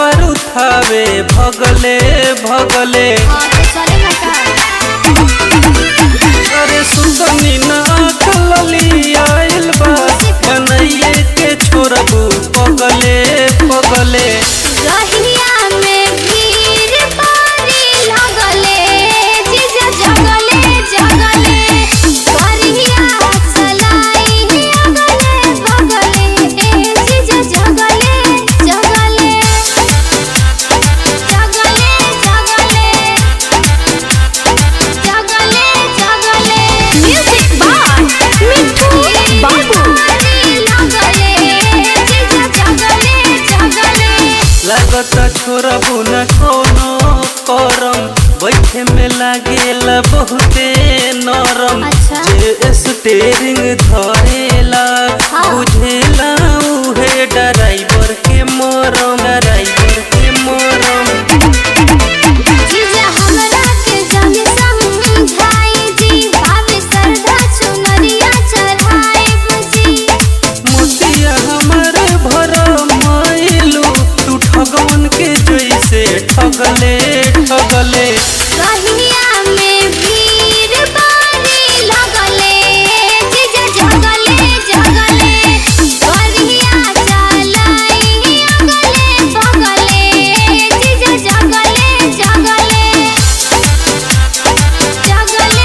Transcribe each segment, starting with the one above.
कावर उठावे भगले भगले हाँ तो चलेगा का अरे सुतनी नाक लली आइल बा कन्हैया के छोड़बू पगले पगले रहिया में भीड़ भारी लगले जीजा जगले जगले करिया चलाई अगले बगले ए जीजा जगले जगले जगले जगले जगले जगले म्यूजिक बाय मिठू बाबू लगले जीजा जगले जगले लागता छोड़बू न कोनो करम बैठे में लागेला बहुते नरम अच्छा। जे स्टेरिंग धरेला हाँ। बुझेला उहे ड्राइवर के मरम ड्राइवर के मरम जीजा हमरा के जाने समझाई जी भाभी सरधा चुनरिया चढ़ाई बुझी मोतिया हमार भर माइलू तू ठगवन के जैसे ठगले ठगले कहिया में भीड़ बारी लगले जीजा जगले जगले करिया चलाई अगले बगले जीजा जगले जगले जगले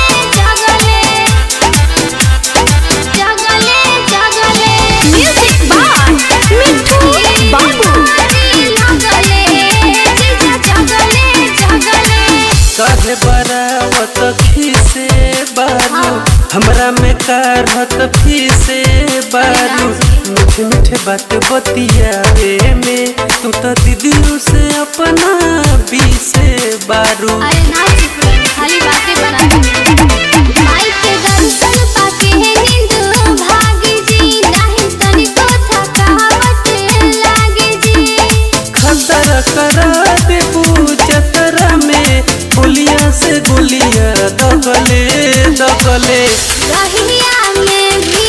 जगले जगले जगले म्यूजिक बाय मिठू बाबू लगले जीजा जगले जगले काहे बरावत खीसे बारू हमरा में कारहत फीसे बारू मीठे मीठे बात बतियावे में तू तो दीदियों से अपना बीसे बारू अरे ना चुप रहो, खाली बातें बना माई के दर्शन पाके है नींद भागी जी नहीं तनिको थकावट लागे जी खतर करा देबू जतरा में गोलियां से गोलियां दगले दगले रहिया में भी